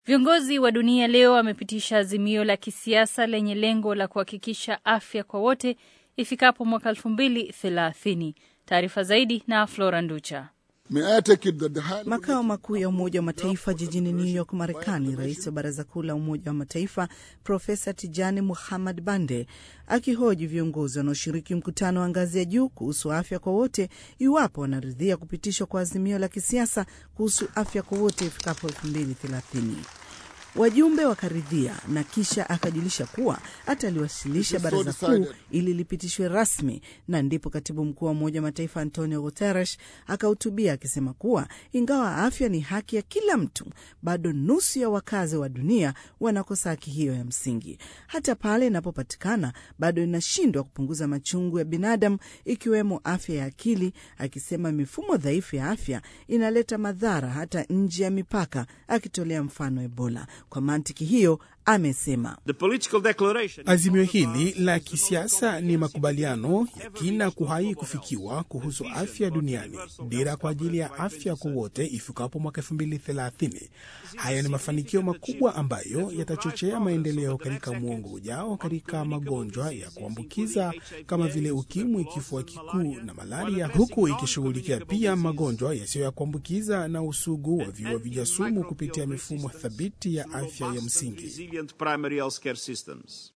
Viongozi wa dunia leo wamepitisha azimio la kisiasa lenye lengo la kuhakikisha afya kwa wote ifikapo mwaka elfu mbili thelathini. Taarifa zaidi na Flora Nducha. Makao makuu ya Umoja wa Mataifa jijini New York, Marekani, rais wa Baraza Kuu la Umoja wa Mataifa Profesa Tijani Muhammad Bande akihoji viongozi wanaoshiriki mkutano wa ngazi ya juu kuhusu afya kwa wote iwapo wanaridhia kupitishwa kwa azimio la kisiasa kuhusu afya kwa wote ifikapo elfu mbili thelathini. Wajumbe wakaridhia na kisha akajulisha kuwa ataliwasilisha baraza kuu ili lipitishwe rasmi, na ndipo katibu mkuu wa Umoja wa Mataifa Antonio Guterres akahutubia akisema kuwa ingawa afya ni haki ya kila mtu, bado nusu ya wakazi wa dunia wanakosa haki hiyo ya msingi. Hata pale inapopatikana, bado inashindwa kupunguza machungu ya binadamu, ikiwemo afya ya akili, akisema mifumo dhaifu ya afya inaleta madhara hata nje ya mipaka, akitolea mfano Ebola. Kwa mantiki hiyo amesema azimio hili la kisiasa ni makubaliano ya kina kuhai kufikiwa kuhusu afya duniani, dira kwa ajili ya afya kwa wote ifikapo mwaka elfu mbili thelathini. Haya ni mafanikio makubwa ambayo yatachochea maendeleo katika mwongo ujao katika magonjwa ya kuambukiza kama vile ukimwi, kifua kikuu na malaria, huku ikishughulikia pia magonjwa yasiyo ya kuambukiza na usugu wa viua vijasumu kupitia mifumo thabiti ya afya ya msingi.